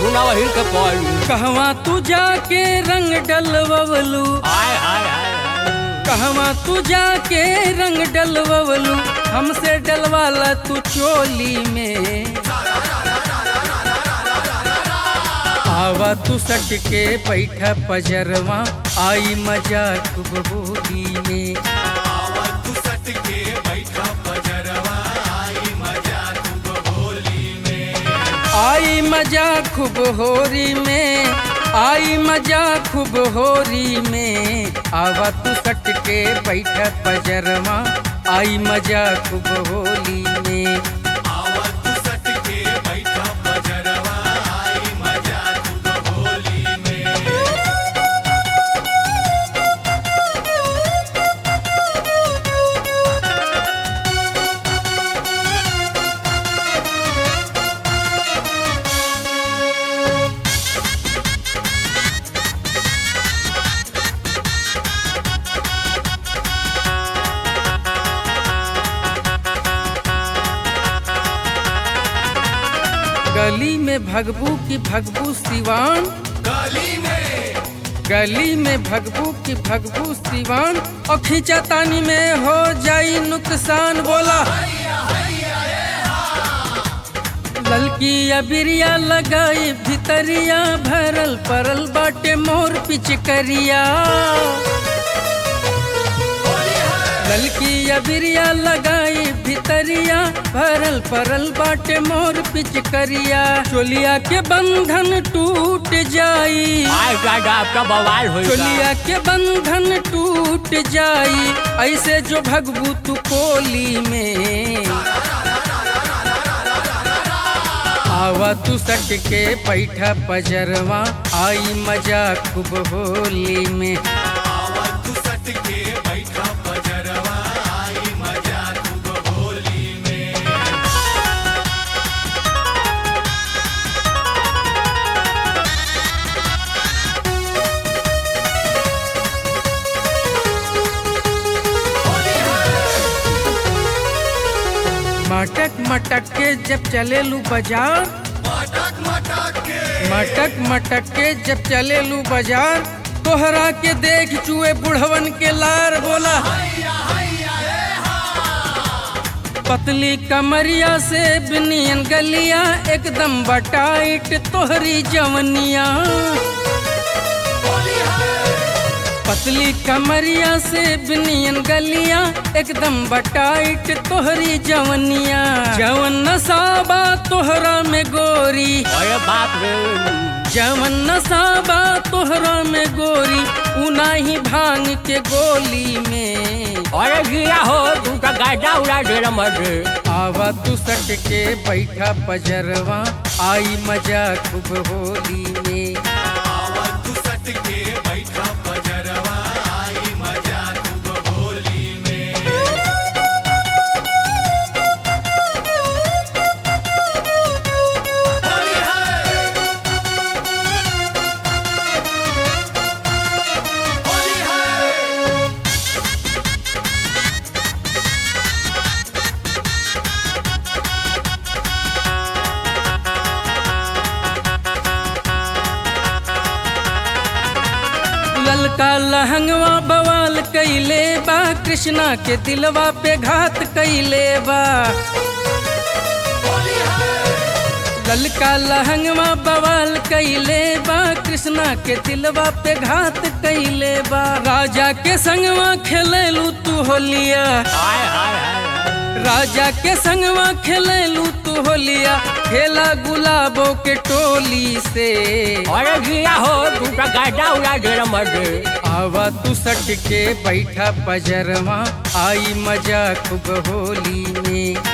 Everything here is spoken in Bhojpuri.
सुनावा हिल के पड़ू कहवा तू जाके रंग डलवलू हाय हाय हाय हाय कहवा तू जाके रंग डलवलू हमसे डलवाला तू चोली में आवा तू सट के बैठा पजरवा आई मजा खूब होली में आई मजा खूब होरी में आई मजा खूब होरी में आवा तू सट के बैठा पजरवा आई मजा खूब होली में गली में भगबू की भगबू सिवान गली में भगबू की भगबू सिवान और खींचा तानी में हो जाई नुकसान बोला ललकी अबिरिया लगाई भितरिया भरल परल बाटे मोर पिचकरिया ललकी अबिरिया लगाई भितरिया भरल परल बाटे मोर पिचकरिया चोलिया के बंधन टूट जाई हाय दादा आपका बवाल होगा चोलिया के बंधन टूट जाई ऐसे जो भगबू तू कोली में आवा तू सट के बैठा पजरवा आई मजा खूब होली में मटक मटक के जब चलेलू बाजार मटक मटक के जब चलेलू बाजार तोहरा के देख चुए बुढ़वन के लार बोला पतली कमरिया से बिनियन गलिया एकदम बटाइट तोहरी जवनिया पतली कमरिया से बिनियन गलिया एकदम बटाइट तोहरी जवनिया जवन नसाबा तोहरा में गोरी अरे बाप रे जवन नसाबा तोहरा में गोरी उनाही भांग के गोली में अरे गिया हो तू का गाड़ा उड़ा दे रहा मर्द आवा तू सट के बैठा पजरवा आई मजा खूब होली में ललका लहंगवा बवाल कैले बा कृष्णा के दिलवा पे घात कैले बा ललका लहंगवा बवाल कैले बा कृष्णा के दिलवा पे घात कैले बा राजा के संगवा खेलेलू तू होलिया हाय हाय हाय हाय। राजा के संगवा खेलेलू तू होलिया खेला गुलाबों के टोली से अरे गिया हो तू का गाड़ा उड़ा दे रहा मर्द आवा तू सट के बैठा पजरवा आई मजा खूब होली में